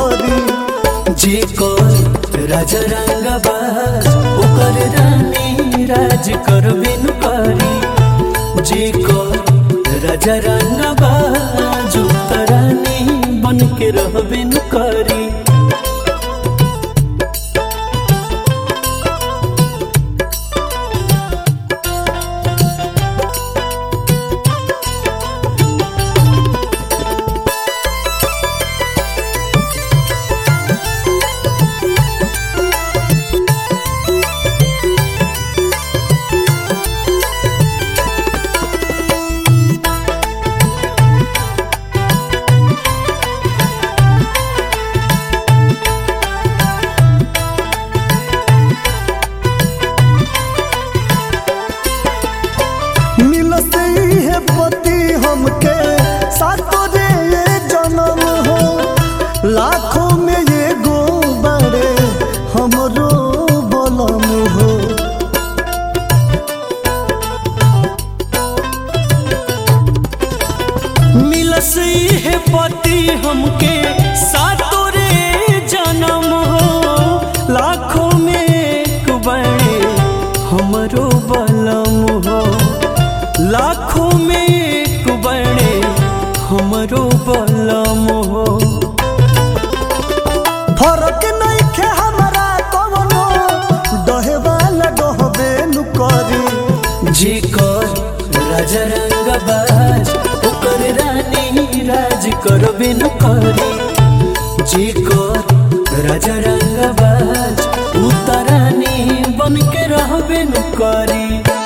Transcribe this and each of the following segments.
करी जे कर राजा रंगबाज ओकर रानी राज करबे न करी जे कर राजा रंगबाज ओकर रानी बन के रहबे न करी मिलत है पति हमके सातो रे ये जन्म हो लाखों में ये गो बड़े हमरो बलम हो मिलस है पति हमके सातो रे जन्म हो लाखों में एक बड़े हमरो बलम हो लाखों में एक बड़े हमरो बलम हो फरक नहीं खे हमारा कवनो डहे वाला डहबे नु करी जे कर राजा रंगबाज ओकर रानी राज करबे न करी जे कर राजा रंगबाज उतरानी बन के रहबे न करी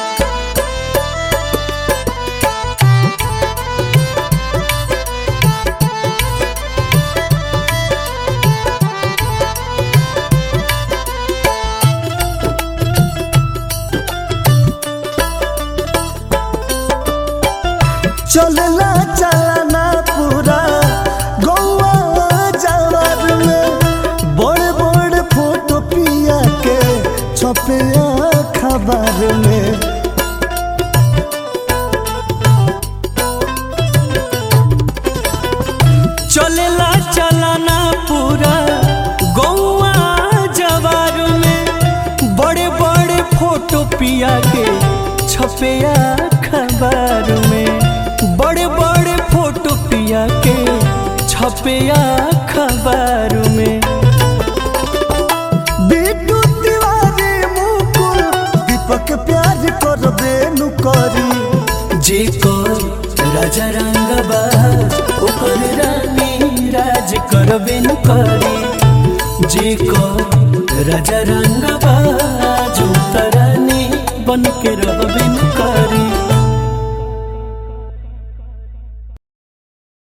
चलला चलना पूरा गौवा जवार में बड़ बड़ फोटो पिया के छपे खबर में चलेला चलाना पूरा गौआ जवार में बड़े बड़े फोटो पिया के छपेया खबर में बड़े बड़े फोटो पिया के छपेया खबर में बिट्टू तिवारी मुकुल दीपक प्यार कर बेनु करी जे कर राजा रंगबाज ओकर रानी राज करबे न करी जे कर राजा रंगबाज उतरानी बन के रहबे न करी